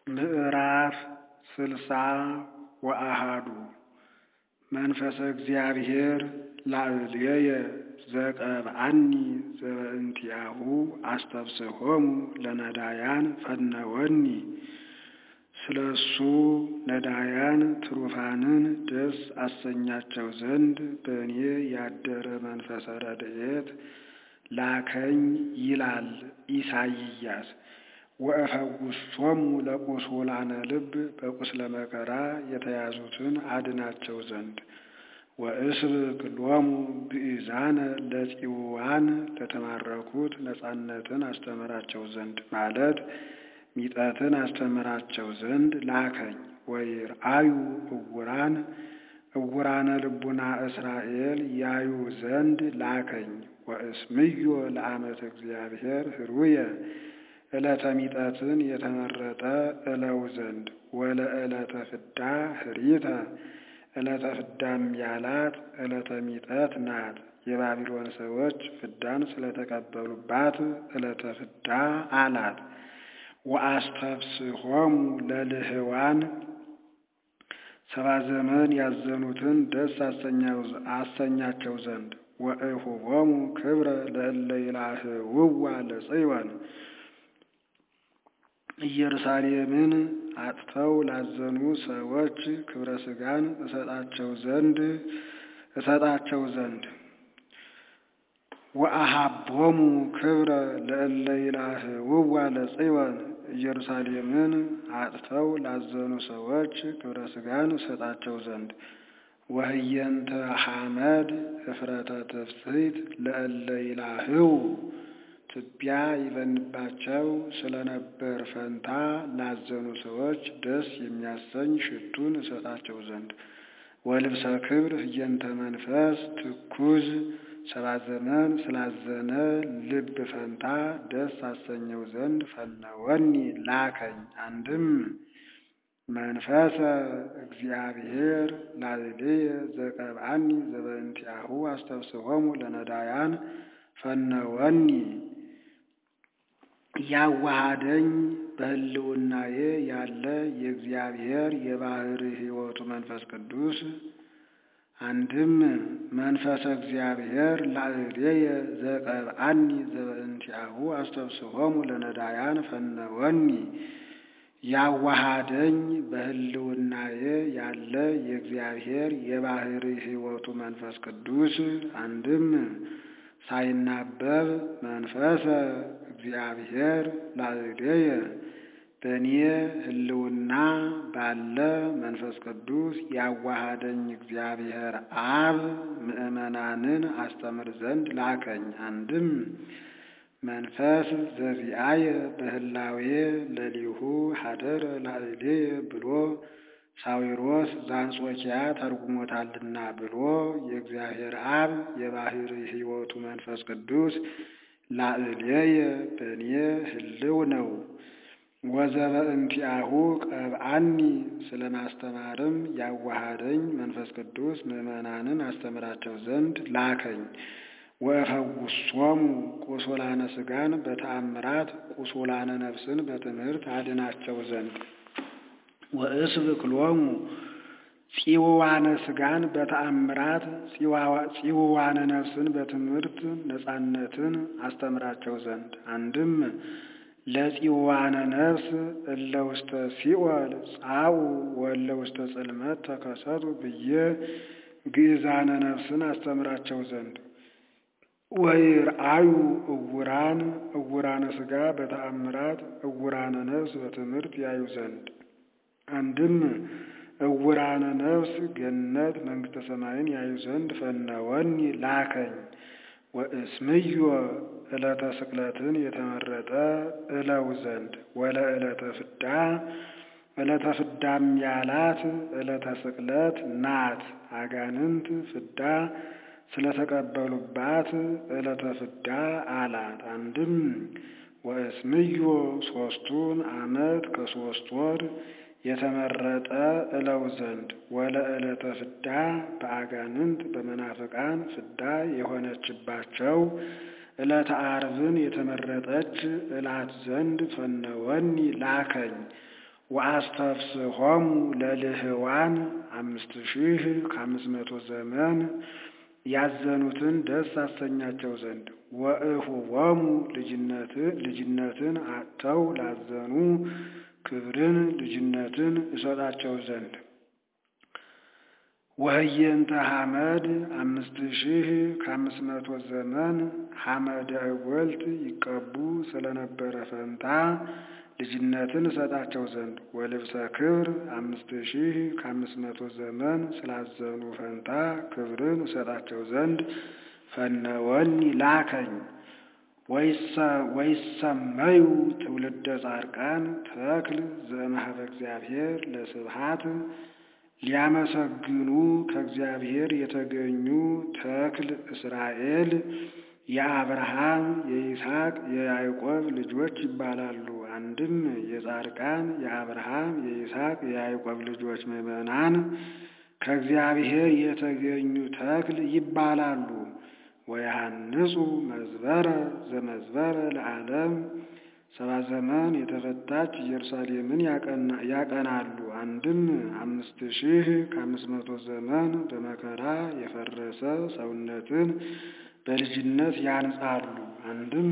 ምዕራፍ ስልሳ ወአሃዱ መንፈሰ እግዚአብሔር ላዕሌየ ዘቀብአኒ ዘበእንቲአሁ አስተብስሖሙ ለነዳያን ፈነወኒ። ስለ እሱ ነዳያን ትሩፋንን ደስ አሰኛቸው ዘንድ በእኔ ያደረ መንፈሰ ረድኤት ላከኝ ይላል ኢሳይያስ። ወእፈውሶሙ ለቁስላነ ልብ በቁስለ መከራ የተያዙትን አድናቸው ዘንድ ወእስብክ ሎሙ ግእዛነ ለጽዋን ለተማረኩት ነጻነትን አስተምራቸው ዘንድ ማለት ሚጠትን አስተምራቸው ዘንድ ላከኝ። ወይርአዩ እውራን እውራነ ልቡና እስራኤል ያዩ ዘንድ ላከኝ። ወእስምዮ ለዓመተ እግዚአብሔር ህሩየ ዕለተ ሚጠትን የተመረጠ እለው ዘንድ ወለዕለተ ፍዳ ህሪተ ዕለተ ፍዳም ያላት ዕለተ ሚጠት ናት። የባቢሎን ሰዎች ፍዳን ስለተቀበሉባት ዕለተ ፍዳ አላት። ወአስተብስሖሙ ለልህዋን ሰባ ዘመን ያዘኑትን ደስ አሰኛቸው ዘንድ ወእሁቦሙ ክብረ ለእለ ይላህውዋ ለጽዮን ኢየሩሳሌምን አጥተው ላዘኑ ሰዎች ክብረ ሥጋን እሰጣቸው ዘንድ እሰጣቸው ዘንድ ወአሃቦሙ ክብረ ለእለ ይላህውዋ ለጽዮን ኢየሩሳሌምን አጥተው ላዘኑ ሰዎች ክብረ ሥጋን እሰጣቸው ዘንድ ወህየንተ ሐመድ እፍረተ ትፍስሕት ለእለ ይላህው ትቢያ ይበንባቸው ስለነበር ፈንታ ላዘኑ ሰዎች ደስ የሚያሰኝ ሽቱን እሰጣቸው ዘንድ ወልብሰ ክብር ህየንተ መንፈስ ትኩዝ ሰባ ዘመን ስላዘነ ልብ ፈንታ ደስ አሰኘው ዘንድ ፈነወኒ ላከኝ። አንድም መንፈሰ እግዚአብሔር ላዕሌየ ዘቀብአኒ ዘበእንቲአሁ አስተብስሖሙ ለነዳያን ፈነወኒ ያዋሃደኝ በሕልውናዬ ያለ የእግዚአብሔር የባሕርይ ሕይወቱ መንፈስ ቅዱስ አንድም መንፈሰ እግዚአብሔር ላዕሌየ ዘቀብአኒ ዘበእንቲአሁ አስተብስሖሙ ለነዳያን ፈነወኒ ያዋሃደኝ በሕልውናዬ ያለ የእግዚአብሔር የባሕርይ ሕይወቱ መንፈስ ቅዱስ አንድም ሳይናበብ መንፈሰ እግዚአብሔር ላዕሌየ በእኔ ሕልውና ባለ መንፈስ ቅዱስ ያዋሃደኝ እግዚአብሔር አብ ምዕመናንን አስተምር ዘንድ ላከኝ። አንድም መንፈስ ዘዚአየ በህላዌ ለሊሁ ሀደረ ላዕሌየ ብሎ ሳዊሮስ ዘአንጾኪያ ተርጉሞታልና ብሎ የእግዚአብሔር አብ የባሕርይ ሕይወቱ መንፈስ ቅዱስ ላዕሌየ በእኔ ህልው ነው። ወዘበእንቲአሁ ቀብአኒ ስለ ማስተማርም ያዋሃደኝ መንፈስ ቅዱስ ምዕመናንን አስተምራቸው ዘንድ ላከኝ። ወእፈውሶሙ ቁሱላነ ሥጋን በተአምራት ቁሱላነ ነፍስን በትምህርት አድናቸው ዘንድ ወእስብክ ሎሙ ጽዋዋነ ሥጋን በተአምራት ጽዋዋነ ነፍስን በትምህርት ነጻነትን አስተምራቸው ዘንድ አንድም ለጽዋዋነ ነፍስ እለ ውስተ ሲኦል ጻኡ ወእለ ውስተ ጽልመት ተከሰቱ ብዬ ግእዛነ ነፍስን አስተምራቸው ዘንድ ወይርአዩ እውራን እውራነ ሥጋ በተአምራት እውራነ ነፍስ በትምህርት ያዩ ዘንድ አንድም እውራነ ነፍስ ገነት መንግሥተ ሰማይን ያዩ ዘንድ ፈነወኒ ላከኝ። ወእስምዮ ዕለተ ስቅለትን የተመረጠ እለው ዘንድ ወለ ዕለተ ፍዳ ዕለተ ፍዳም ያላት ዕለተ ስቅለት ናት። አጋንንት ፍዳ ስለተቀበሉባት ዕለተ ፍዳ አላት። አንድም ወእስምዮ ሦስቱን ዓመት ከሦስት ወር የተመረጠ እለው ዘንድ ወለ ዕለተ ፍዳ በአጋንንት በመናፍቃን ፍዳ የሆነችባቸው ዕለተ ዓርብን የተመረጠች እላት ዘንድ ፈነወኒ ላከኝ። ወአስተፍስሖሙ ለልህዋን አምስት ሺህ ከአምስት መቶ ዘመን ያዘኑትን ደስ አሰኛቸው ዘንድ ወእሁቦሙ ልጅነትን አጥተው ላዘኑ ክብርን ልጅነትን እሰጣቸው ዘንድ ወህየንተ ሐመድ አምስት ሺህ ከአምስት መቶ ዘመን ሐመደ እጐልት ይቀቡ ስለነበረ ፈንታ ልጅነትን እሰጣቸው ዘንድ ወልብሰ ክብር አምስት ሺህ ከአምስት መቶ ዘመን ስላዘኑ ፈንታ ክብርን እሰጣቸው ዘንድ ፈነወኒ ላከኝ። ወይሰመዩ ትውልደ ጻድቃን ተክል ዘእምኀበ እግዚአብሔር ለስብሐት ሊያመሰግኑ ከእግዚአብሔር የተገኙ ተክል እስራኤል የአብርሃም የይስሐቅ የያዕቆብ ልጆች ይባላሉ። አንድም የጻድቃን የአብርሃም የይስሐቅ የያዕቆብ ልጆች ምዕመናን ከእግዚአብሔር የተገኙ ተክል ይባላሉ። ወያሃንጹ መዝበረ ዘመዝበረ ለዓለም ሰባ ዘመን የተፈታች ኢየሩሳሌምን ያቀናሉ። አንድም አምስት ሺህ ከአምስት መቶ ዘመን በመከራ የፈረሰ ሰውነትን በልጅነት ያንጻሉ። አንድም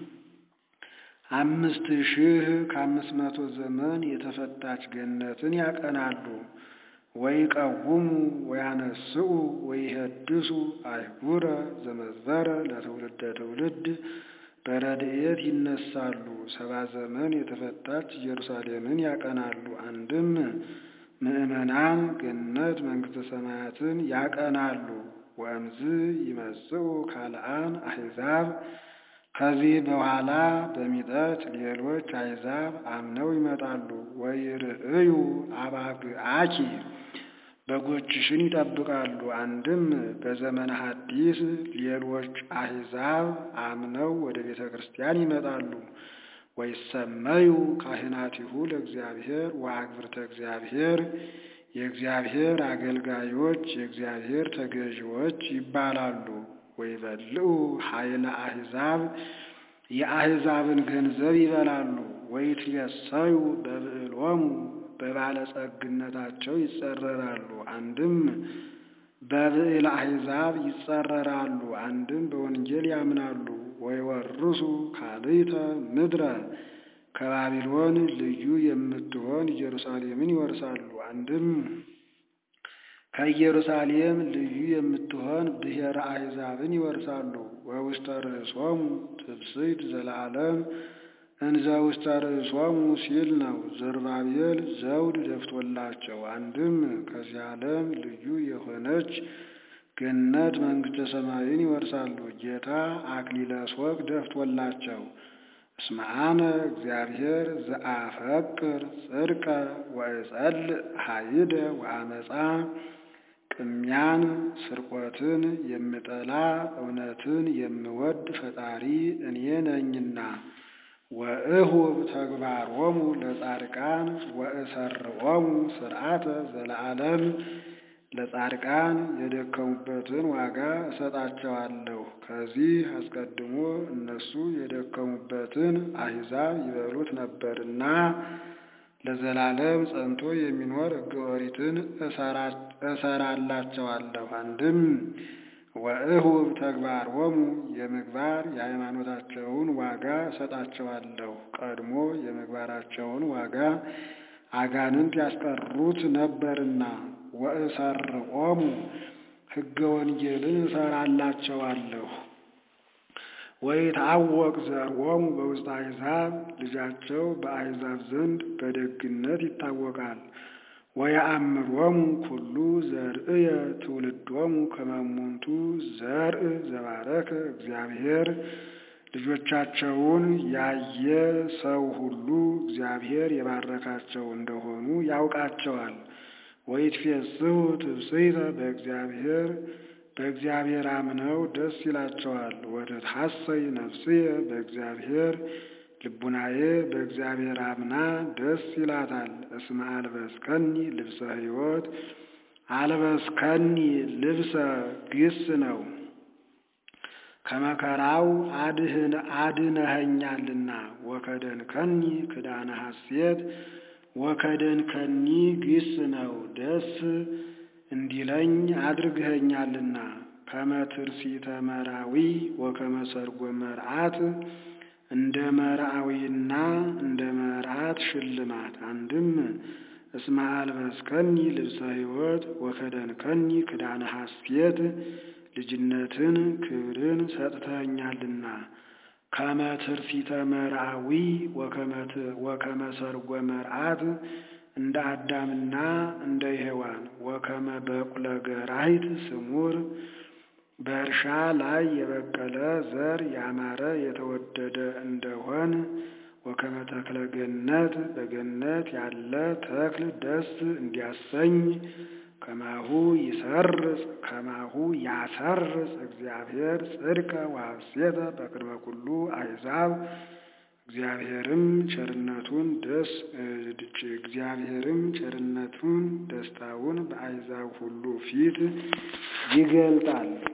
አምስት ሺህ ከአምስት መቶ ዘመን የተፈታች ገነትን ያቀናሉ። ወይቀውሙ ወያነስኡ ወይሄድሱ አይጉረ ዘመዝበረ ለትውልደ ትውልድ በረድኤት ይነሳሉ። ሰባ ዘመን የተፈታች ኢየሩሳሌምን ያቀናሉ። አንድም ምዕመናን ገነት መንግሥተ ሰማያትን ያቀናሉ። ወእምዝ ይመጽኡ ካልአን አሕዛብ ከዚህ በኋላ በሚጠት ሌሎች አሕዛብ አምነው ይመጣሉ። ወይርእዩ አባግዓኪ በጎችሽን ይጠብቃሉ። አንድም በዘመነ ሐዲስ ሌሎች አሕዛብ አምነው ወደ ቤተ ክርስቲያን ይመጣሉ። ወይሰመዩ ካህናቲሁ ለእግዚአብሔር ወአግብርተ እግዚአብሔር የእግዚአብሔር አገልጋዮች የእግዚአብሔር ተገዢዎች ይባላሉ። ወይበልዑ ኃይለ አሕዛብ የአሕዛብን ገንዘብ ይበላሉ። ወይትየሰዩ በብዕሎሙ በባለጸግነታቸው ይጸረራሉ። አንድም በብዕል አሕዛብ ይጸረራሉ፣ አንድም በወንጌል ያምናሉ። ወይወርሱ ካልእተ ምድረ ከባቢሎን ልዩ የምትሆን ኢየሩሳሌምን ይወርሳሉ። አንድም ከኢየሩሳሌም ልዩ የምትሆን ብሔረ አሕዛብን ይወርሳሉ። ወውስተ ርእሶሙ ትብስት ዘለዓለም እንዘ ውስተ ርእሶሙ ሲል ነው። ዘሩባቤል ዘውድ ደፍቶላቸው። አንድም ከዚህ ዓለም ልዩ የሆነች ገነት መንግሥተ ሰማይን ይወርሳሉ። ጌታ አክሊለ ሦክ ደፍቶላቸው። እስመ አነ እግዚአብሔር ዘአፈቅር ጽድቀ ወእጸልእ ኃይደ ወአመፃ ቅሚያን ስርቆትን የምጠላ እውነትን የምወድ ፈጣሪ እኔ ነኝና ወእሁብ ተግባሮሙ ለጻድቃን ወእሰርዖሙ ስርዓተ ዘለዓለም ለጻድቃን የደከሙበትን ዋጋ እሰጣቸዋለሁ። ከዚህ አስቀድሞ እነሱ የደከሙበትን አሕዛብ ይበሉት ነበርና ለዘላለም ጸንቶ የሚኖር ሕገ ኦሪትን እሰራላቸዋለሁ። አንድም ወእሁብ ተግባሮሙ የምግባር የሃይማኖታቸውን ዋጋ እሰጣቸዋለሁ። ቀድሞ የምግባራቸውን ዋጋ አጋንንት ያስቀሩት ነበርና ወእሰርዖሙ ሕገ ወንጌልን እሰራላቸዋለሁ። ወይትዐወቅ ዘርዖሙ በውስተ አሕዛብ ልጃቸው በአሕዛብ ዘንድ በደግነት ይታወቃል። ወየአምሮሙ ኩሉ ዘርእየ ትውልዶሙ ከመ እሙንቱ ዘርእ ዘባረከ እግዚአብሔር ልጆቻቸውን ያየ ሰው ሁሉ እግዚአብሔር የባረካቸው እንደሆኑ ያውቃቸዋል። ወይትፌስሑ ትብጽሕተ በእግዚአብሔር በእግዚአብሔር አምነው ደስ ይላቸዋል። ወትትሐሰይ ነፍስየ በእግዚአብሔር ልቡናዬ በእግዚአብሔር አምና ደስ ይላታል። እስመ አልበስከኒ ልብሰ ሕይወት አልበስከኒ ልብሰ ግስ ነው ከመከራው አድህን አድነኸኛልና ወከደንከኒ ክዳነ ሐሴት ወከደንከኒ ግስ ነው ደስ እንዲለኝ አድርገኸኛልና ከመትርሲተ መራዊ ወከመ ሰርጎ መርዓት እንደ መርዓዊና እንደ መርዓት ሽልማት አንድም እስመ አልበስከኒ ልብሰ ሕይወት ወከደንከኒ ክዳነ ሐሴት ልጅነትን ክብርን ሰጥተኸኛልና ከመትርሲተ መርዓዊ ወከመ ሰርጎ መርዓት እንደ አዳምና እንደ ሔዋን ወከመ በቁለ ገራሂት ስሙር በእርሻ ላይ የበቀለ ዘር ያማረ የተወደደ እንደሆን ወከመ ተክለ ገነት በገነት ያለ ተክል ደስ እንዲያሰኝ ከማሁ ይሰርጽ ከማሁ ያሰርጽ እግዚአብሔር ጽድቀ ወሐሴተ በቅድመ ኩሉ አሕዛብ እግዚአብሔርም ቸርነቱን ደስ እግዚአብሔርም ቸርነቱን ደስታውን በአሕዛብ ሁሉ ፊት ይገልጣል።